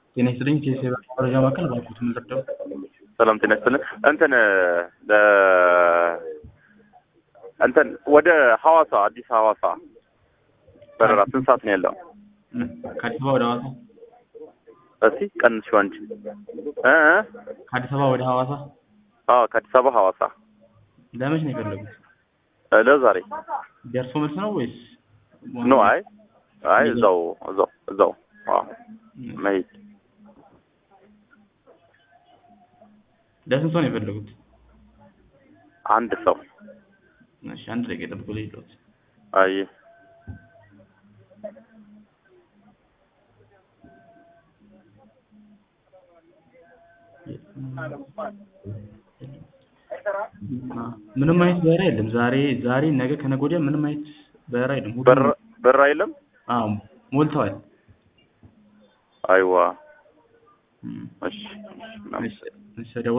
ጤና ይስጥልኝ። ከሴባ መረጃ ማዕከል ባልኩት ምንረዳው ሰላም ጤና ይስጥልን። እንትን ለ እንትን ወደ ሐዋሳ አዲስ ሐዋሳ በረራ ስንት ሰዓት ነው ያለው? ከአዲስ አበባ ወደ ሐዋሳ እስቲ ቀንሽው አንቺ እ እ ከአዲስ አበባ ወደ ሐዋሳ አዎ ከአዲስ አበባ ሐዋሳ ለመች ነው የፈለጉት? እ ለዛሬ ደርሶ መልስ ነው ወይስ ኖ አይ አይ እዛው እዛው እዛው አዎ መሄድ ለስንት ሰው ነው የፈለጉት? አንድ ሰው እሺ አንድ ደቂቃ ጠብቁ ልሂድልዎት። አይ ምንም አይነት በረራ የለም። ዛሬ ዛሬ ነገ ከነገ ወዲያ ምንም አይነት በረራ የለም። ሁሉም- በር በር አይልም አዎ ሞልተዋል። አይዋ እም፣ እሺ እሺ፣ እሺ፣